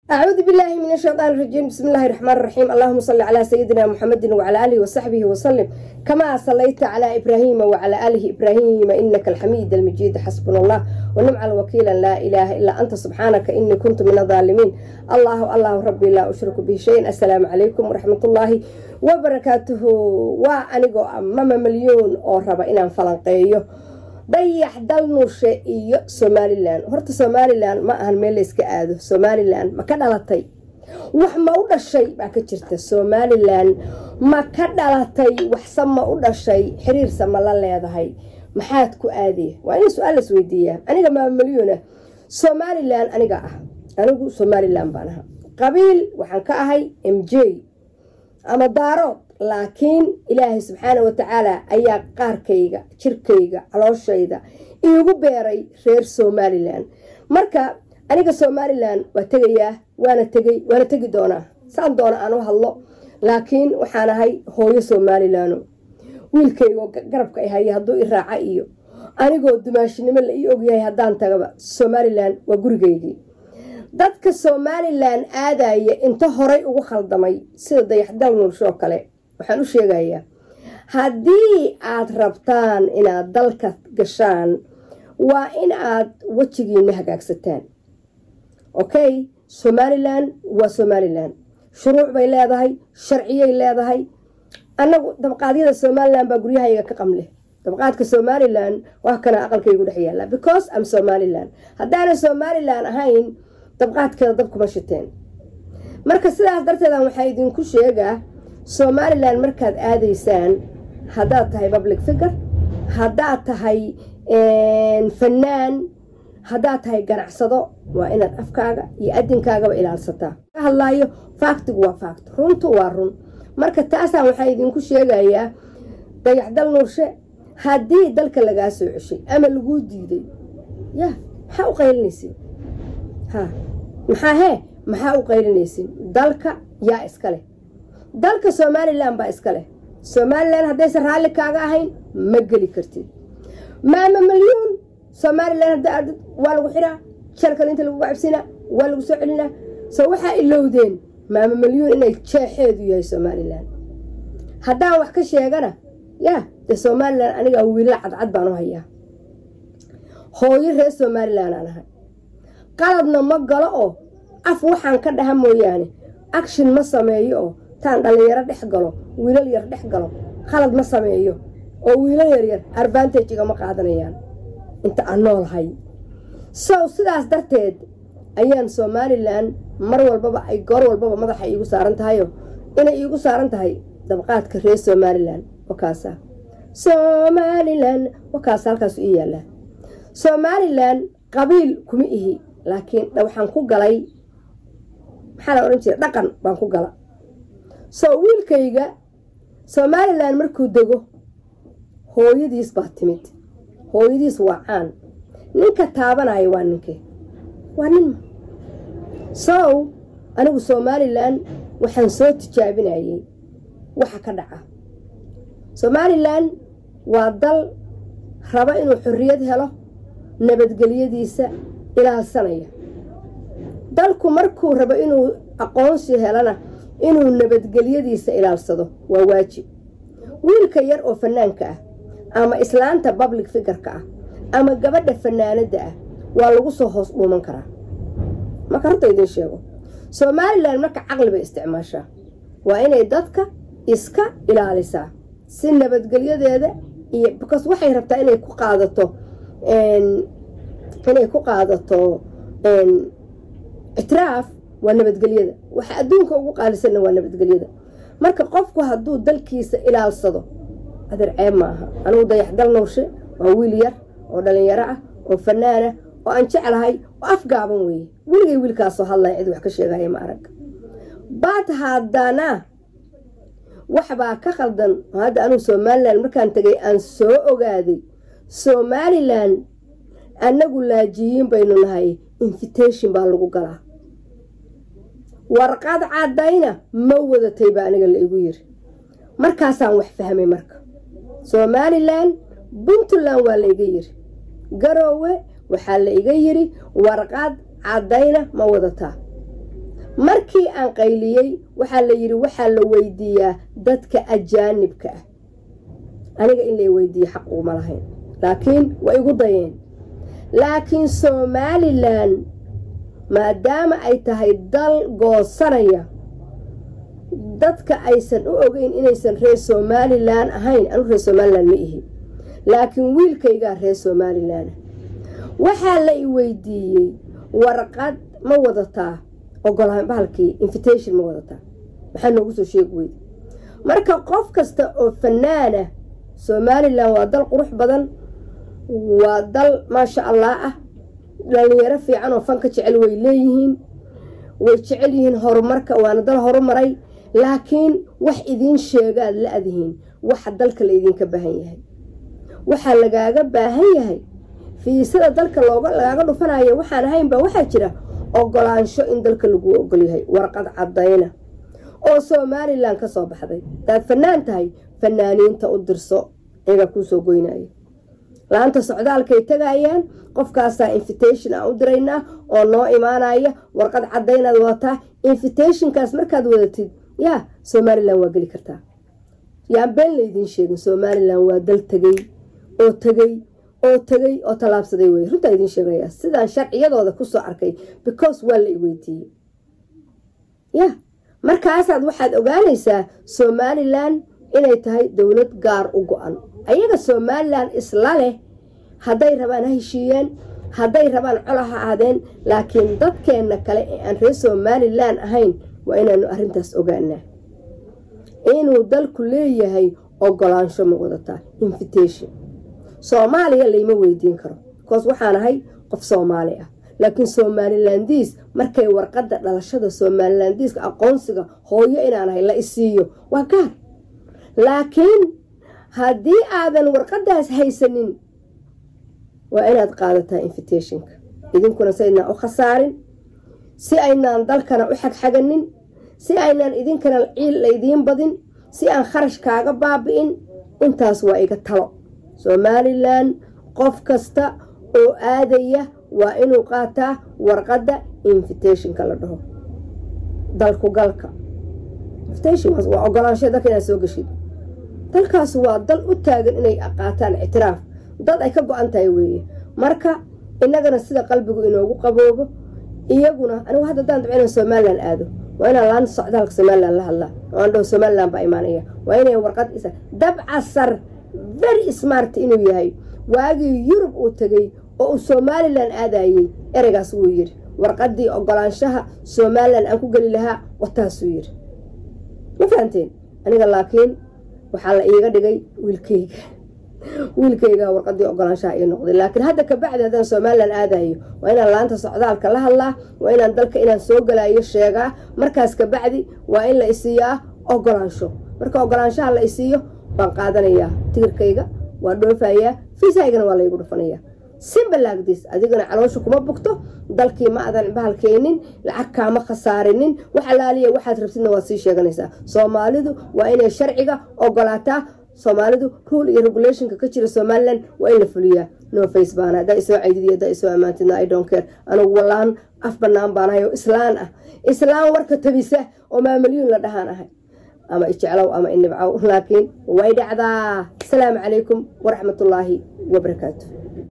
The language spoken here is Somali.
أعوذ بالله من الشيطان الرجيم بسم الله الرحمن الرحيم اللهم صل على سيدنا محمد وعلى آله وصحبه وسلم كما صليت على إبراهيم وعلى آله إبراهيم إنك الحميد المجيد حسبنا الله ونعم الوكيل لا إله إلا أنت سبحانك إني كنت من الظالمين الله الله ربي لا أشرك به شيء السلام عليكم ورحمة الله وبركاته وأنيقو أمام مليون أو ربا إنان فلنقيو dayax dal nuurshe iyo somalilan horta somalilan ma ahan meel layska aado somalilan ma ka dhalatay wax ma u dhashay baa ka jirta somalilan ma ka dhalatay waxse ma u dhashay xiriirse ma la leedahay maxaad ku aadaya waa in su-aal las weydiiyaa aniga maamelyona somalilan aniga ah anigu somalilan baan aha qabiil waxaan ka ahay m j ama daarood laakiin ilaahay subxaana wa tacaala ayaa qaarkayga jirkayga calooshayda iigu beeray reer somalilan marka aniga somalilan waa tegayaa waana tegay waana tegi doonaa saan doona aan u hadlo laakiin waxaan ahay hooyo somalilano wiilkaygo garabka ay haya hadduu i raaca iyo anigoo dumaashinimo la ii ogyahay haddaan tagaba somalilan waa gurigaygii dadka somalilan aadaya inta horay ugu khaldamay sida dayaxdal nuulshoo kale waxaan u sheegayaa haddii aad rabtaan inaad dalka gashaan waa in aad wejigiina hagaagsataan okay somalilan waa somalilan shuruuc bay leedahay sharciyay leedahay annagu dabqaadyada somalilan baa guryahayga ka qamleh dabqaadka somalilan waa kana aqalkaygu dhex yaalla because am somalilan haddaana somalilan ahayn dabqaadkeeda dabkuma shiteen marka sidaas darteedan waxaa idinku sheegaa somalilan markaad aadaysaan haddaad tahay public figure haddaad tahay fanaan haddaad tahay ganacsado waa inaad afkaaga iyo adinkaagaba ilaalsataa ka hadlaayo faaktigu waa faakt runtu waa run marka taasaan waxaa idinku sheegayaa dayaxdal nuurshe haddii dalka lagaa soo ceshay ama laguu diiday ya maxaa u qaylinaysin ha maxaa hee maxaa u qaylinaysin dalka yaa iska leh dalka somalilan baa iska leh somalilan haddaysan raalli kaaga ahayn ma geli kartid maama malyuun somalilan hadda ardad waa lagu xiraa jalkan inta lagu cabsinaa waa lagu soo celinaa so waxaa ilowdeen maama malyuun inay jeexeedu yahay somalilan haddaan wax ka sheegana yaa dee somalilan anigaa wiila cadcad baan u hayaa hooyo reer somalilan aan ahay qaladna ma galo oo af waxaan ka dhaha mooyaane action ma sameeyo oo taan dhallinyaro dhex galo wiilal yar dhex galo khalad ma sameeyo oo wiilal yaryar advantage igama qaadanayaan inta aan noolhay sow sidaas darteed ayaan somalilan mar walbaba ay goor walbaba madaxa iigu saaran tahayo inay iigu saaran tahay dabqaadka reer somalilan wakaasa somalilan wakaasa halkaasu ii yaallaa somalilan qabiil kuma ihi laakiin waxaan ku galay maxaa la odhan jira dhaqan baan ku gala soo wiilkayga somalilan markuu dego hooyadiis baa timid hooyadiis waa caan ninka taabanaya waa ninke waa ninma sow anigu somalilan waxaan soo tijaabinayay waxa ka dhaca somalilan waa dal raba inuu xorriyad helo nabadgelyadiisa ilaalsanaya dalku markuu rabo inuu aqoonsi helana inuu nabadgelyadiisa ilaalsado waa waajib wiilka yar oo fanaanka ah ama islaanta public figurka ah ama gabadha fanaanadda ah waa lagu soo hoos dhuuman karaa marka horta idiin sheego somalilan marka caqli bay isticmaashaa waa inay dadka iska ilaalisaa si nabadgelyadeeda iyo because waxay rabtaa inay ku qaadato inay ku qaadato ictiraaf waa nabadgelyada waxa adduunka ugu qaalisanna waa nabadgelyada marka qofku hadduu dalkiisa ilaalsado adeer ceeb ma aha anigu dayaxdal nuurshe waa wiil yar oo dhalinyaro ah oo fanaanah oo aan jeclahay oo afgaaban weeye weligay wiilkaasoo hadlaya cid wax ka sheegaya ma arag baad haddana waxbaa ka qaldan oo hadda anugu somalilan markaan tegay aan soo ogaaday somalilan annagu laajiyiin baynu nahay invitation baa lagu galaa warqad caddayna ma wadatay baa aniga la igu yiri markaasaan wax fahmay marka somalilan puntland waa la iga yiri garoowe waxaa la iga yiri warqad caddayna ma wadataa markii aan qayliyey waxaa la yidhi waxaa la weydiiyaa dadka ajaanibka ah aniga in lay weydiiye xaq uguma lahayn laakiin way igu dayeen laakiin somalilan maadaama ay tahay dal goosanaya dadka aysan u ogeyn inaysan reer somalilan ahayn anu reer somalilan ma ihi laakiin wiilkaygaa reer somalilan waxaa la i weydiiyey warqad ma wadataa ogolaan bahalkii invitation ma wadataa maxaa noogu soo sheegi weyda marka qof kasta oo fanaana somalilan waa dal qurux badan waa dal maasha allah ah dhalinyaro fiican oo fanka jecel way leeyihiin way jecel yihiin horumarka waana dal horumaray laakiin wax idiin sheegaad la adihiin waxa dalka la idinka baahan yahay waxaa lagaaga baahan yahay fiisada dalka looga lagaaga dhufanayo waxaan ahaynba waxaa jira ogolaansho in dalka laguu ogolyahay warqad cadayna oo somalilan ka soo baxday hadaad fanaan tahay fanaaniinta u dirso iyagaa kuusoo goynaya la-anta socdaalkay tagayaan qofkaasaa invitation aan u diraynaa oo noo imaanaya warqad cadaynaad wadataa invitationkaas markaad wadatid yaa somalilan waa geli kartaa yaan been laydiin sheegin somalilan waa dal tegey oo tegey oo tegey oo tallaabsaday wey runtaa idiin sheegaya sidaan sharciyadooda kusoo arkay because waa la i weydiiyey ya markaasaad waxaad ogaanaysaa somalilan inay tahay dowlad gaar u go-an ayaga somalilan isla leh hadday rabaan ha heshiiyeen hadday rabaan cola ha aadeen laakiin dadkeenna kale ee aan reer somalilan ahayn waa inaanu arrintaas ogaanaa inuu dalku leeyahay ogolaansho ma wadataa invitation soomaaliya layma weydiin karo bikoos waxaan ahay qof soomaali ah laakiin somalilandiis markay warqadda dhalashada somalilandiiska aqoonsiga hooyo inaan ahay la isiiyo waa gaar laakiin haddii aadan warqadaas haysanin waa inaad qaadataa invitationka idinkuna si aynaan u khasaarin si aynaan dalkana u xagxaganin si aynaan idinkana ciil laydiin badin si aan kharash kaaga baabi'in intaas waa iga talo somalilan qof kasta oo aadaya waa inuu qaataa warqadda invitationka la dhaho dalku galka waa ogolaansha dalka inaad soo geshid dalkaas waa dal u taagan inay qaataan ictiraaf dad ay ka go-an tahay weeye marka innagana sida qalbigu inoogu qaboobo iyaguna anigu hadda daan dabca inaan somalilan aado waa inaan laanta socdaalka somalilan la hadlaa oo aan dhaho somalilan baa imaanaya waa inay warqad isa dabcasar very smart inuu yahay waagii yurub uu tegey oo uu somalilan aadayey ereygaas wuu yidhi warqaddii ogolaanshaha somalilan aan ku geli lahaa wataasuu yidhi ma fahanteen aniga laakiin waxaa la iiga dhigay wiilkayga wiilkayga warqadii ogolaanshaha ii noqday laakiin hadda kabacdi haddaan somalilan aadayo waa inaan laanta socdaalka la hadlaa waa inaan dalka inaan soo galayo sheegaa markaas kabacdi waa in la isiiyaa ogolaansho marka ogolaanshaha la isiiyo waan qaadanayaa tigirkayga waa dhoofayaa fiisahaygana waa laygu dhufanayaa simbalaagdiis adigana caloosha kuma bugto dalkii ma adan bahalkeenin lacag kaama khasaarinin wax alaaliya waxaad rabtidna waad sii sheeganaysaa soomaalidu waa inay sharciga ogolaataa soomaalidu rule iyo regulationka ka jira somalilan waa in la fuliyaa no face baana haddaa isoo caydid haddaa isoo ammaantidna i don't care anugu wallaan af bannaan baan ahay oo islaan ah islaan warka tabisa oo maamalyuun la dhahaan ahay ama ijeclow ama inibcow laakiin way dhacdaa asalaamu calaykum waraxmatullaahi wabarakaatu